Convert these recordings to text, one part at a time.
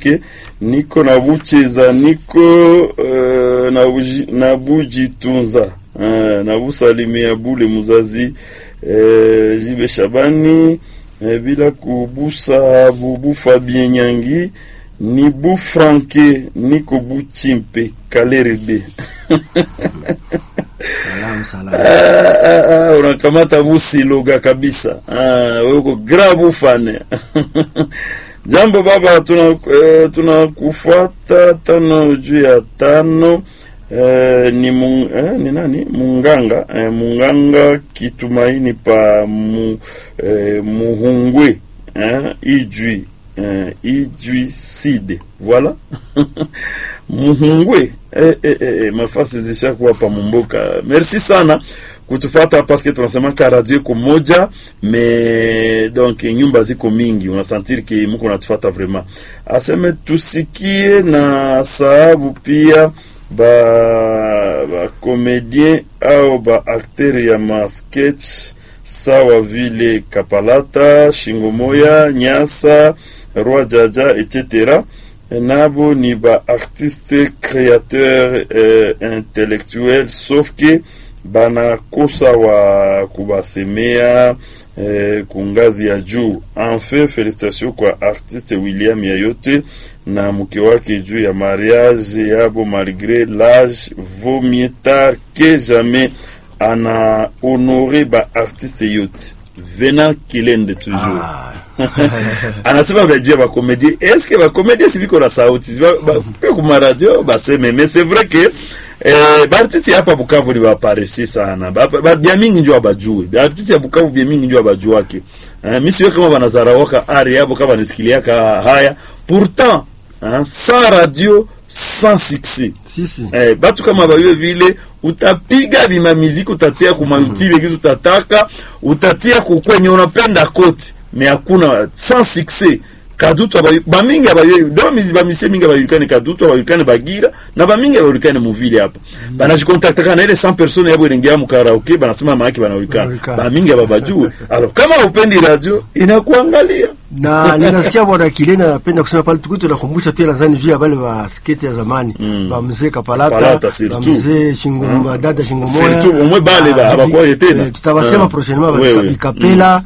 Mike, niko na Bucheza, niko uh, na, buji, na Bujitunza uh, na Busalimia Bule Muzazi uh, Jibe Shabani uh, bila kubusa Bubu Fabien Nyangi ni Bu Franke niko Buchimpe Kaleride Salam, salam. Ah, ah, ah, unakamata busiloga kabisa. Ah, wewe uko grabu fane. Jambo baba, tuna eh, tunakufuata tano juu ya tano. Eh, ni mung, eh, ni nani munganga eh, munganga kitumaini pa mu, eh, muhungwe eh, ijwi eh, ijwi side voilà muhungwe eh, eh, eh, mafasi zishakuwa pa mumboka merci sana kutufata paske tunasemaka radio iko moja me donc nyumba ziko mingi unasantiri ki muko natufata vraiment aseme tusikie na sababu pia ba ba comedien au ba acteur ya ma sketch sawa vile Kapalata, Shingomoya, Nyasa, Roi Jaja etc. nabo ni ba artiste créateur eh, intellectuel sauf que banakosa wa kubasemea eh, kungazi ya juu. Enfin, felicitation kwa artiste William Yayote na mke wake juu ya mariage yabo, malgré l'âge vaut mieux tard que jamais. Ana honore ba artiste yote Venant Kilende toujours Ah, anasema bajua bakomedie eske bakomedie siviko na sauti pe kuma radio baseme mais c'est vrai que eh, baartiste ya hapa Bukavu ni baparesi sana Ba- ba- bia mingi njo abajue baartiste ya Bukavu bia mingi njo abajuake eh, mi siwe kama banazarawaka ari yabo kama nisikiliaka haya pourtant hein, sans radio sans succès si, si. eh, batu kama bayo vile utapiga bima miziki utatia kuma YouTube kizu utataka utatia kukwenye unapenda kote me hakuna sans succès kadutu abayo bamingi abayo do mizi bamise mingi abayulikane kadutu abayulikane bagira na bamingi abayulikane muvile hapa banajikontaktaka na ile 100 personnes yabo irengia mu karaoke banasema maaki banajulikana Banajulikana. bamingi ababajue alors kama upendi radio inakuangalia na ninasikia bwana Kilena anapenda kusema pale tukuti tunakumbusha pia nadhani juu ya wale wa sketi ya zamani ba mzee Kapalata Kapalata, ba surtout. mzee Shingumba dada Shingumoya Surtout, umwe bale ba- Ah, abakuwa bi- tena. eh, tutawasema Ah. prochainement ba Wewe. Bika- Bikapela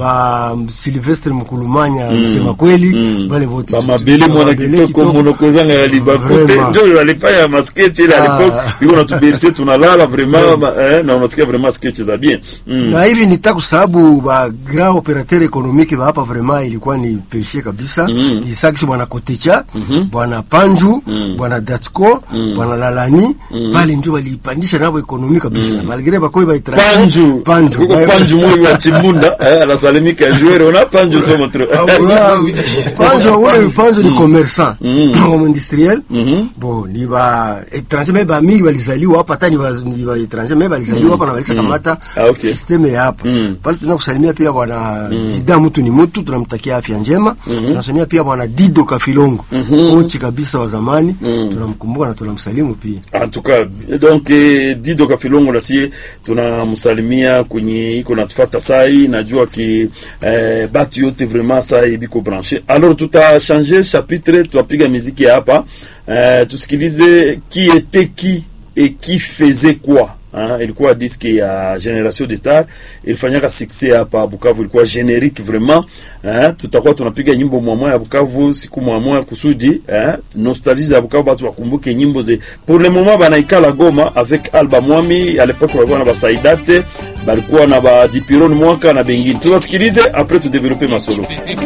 ba Silvestre Mkulumanya msema kweli wale wote bamabele mwana Bamabele kitoko monokozanga ya libakute Vraiment. ndio walifanya masketch ile Ah. alipo iko natuberse tunalala vraiment ma- eh, na unasikia vraiment sketch za bien mm. na hivi nita kusababu ba grand operateur économique ba hapa vraiment ilikuwa ni peshe kabisa mm. ni sakisi bwana Kotecha bwana Panju bwana Datsko bwana Lalani bali ndio walipandisha nabo ekonomi kabisa malgré bakoi ba étranger panju Panju Kuko Ba- panju moyo wa chimbunda eh, anasalimika joueur ona panju soma trop Ah, ouais, Panju wewe Panju ni commerçant comme industriel bon ni ba étranger mais ba mingi walizaliwa hapa hata ni ba ni ba étranger mais walizaliwa hapa na walisa kamata Ah, okay. systeme ya hapa pale tunataka kusalimia pia bwana Dida mtu ni mtu tunamtakia afya njema tunasalimia pia bwana Dido Kafilongo kochi kabisa wa zamani tunamkumbuka na tunamsalimu pia en tout cas donc eh, Dido Kafilongo na sie tunamsalimia kwenye iko natufata sai najua ki eh, batu yote vraiment sai biko branché alors tutachange chapitre tutapiga miziki ya hapa eh, tusikilize qui était qui et qui faisait quoi Hein, ilikuwa diski ya Generation de Star ilifanyaka succès hapa Bukavu, ilikuwa generique vraiment. Hein, tutakuwa tunapiga nyimbo mwamwa ya Bukavu siku mwamwa kusudi hein, nostalgie ya Bukavu, batu wakumbuke nyimbo ze. Pour le moment banaikala Goma avec Alba Mwami, à l'époque walikuwa na basaidate balikuwa na ba Dipiron mwaka na bengine. Tunasikilize après tu développer masolo